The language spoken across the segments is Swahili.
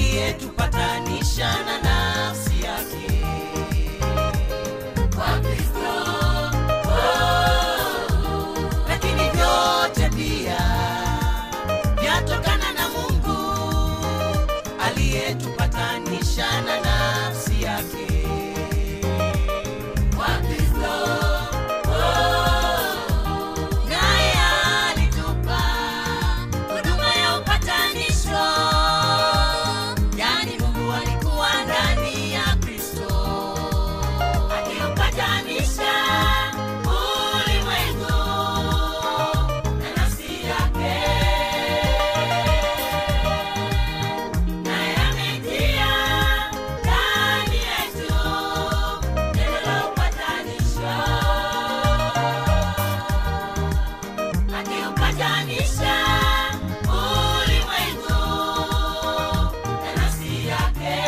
aliyetupatanisha na nafsi yake Kwa Kristo, lakini vyote pia vyatokana na Mungu aliyetupatanisha na nafsi yake. kwa Kristo, Naye alitupa huduma ya upatanisho, yani Mungu alikuwa ndani ya Kristo akiupatanisha ulimwengu na nafsi yake. Naye ametia ndani yetu neno la upatanisho akiupatanisha ulimwengu na nafsi yake.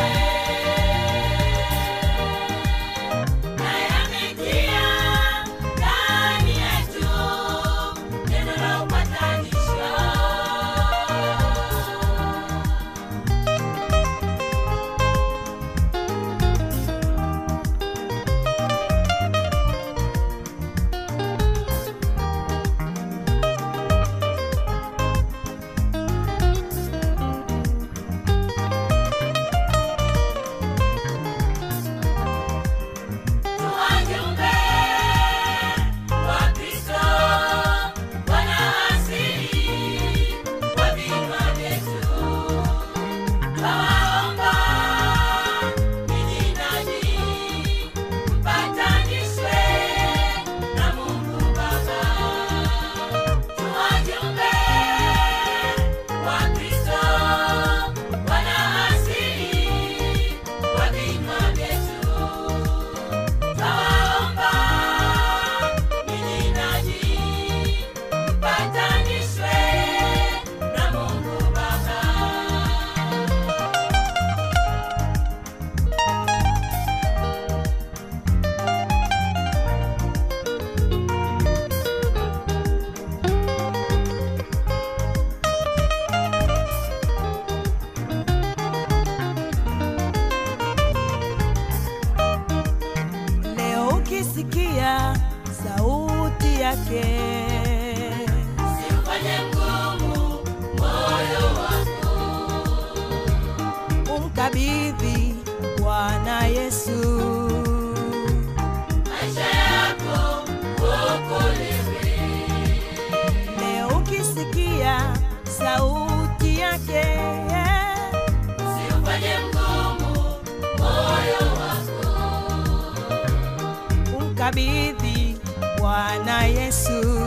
Naye ametia ndani yetu neno la upatanisho. Tuwajumbe wa Kristo, wana asili wa vinywa vyetu. Twawaomba ninyi nanyi mpatanishwe na Mungu Baba. Tuwajumbe wa Kristo, wana asili wa vinywa vyetu. Twawaomba ninyi nanyi mpatanishwe na Mungu Baba. Leo ukisikia sauti yake, Usifanye mgumu moyo wako, umkabidhi Bwana Yesu. maisha yako uokolewe. Leo ukisikia sauti yake, Usifanye mgumu moyo wako, umkabidhi Bwana Yesu.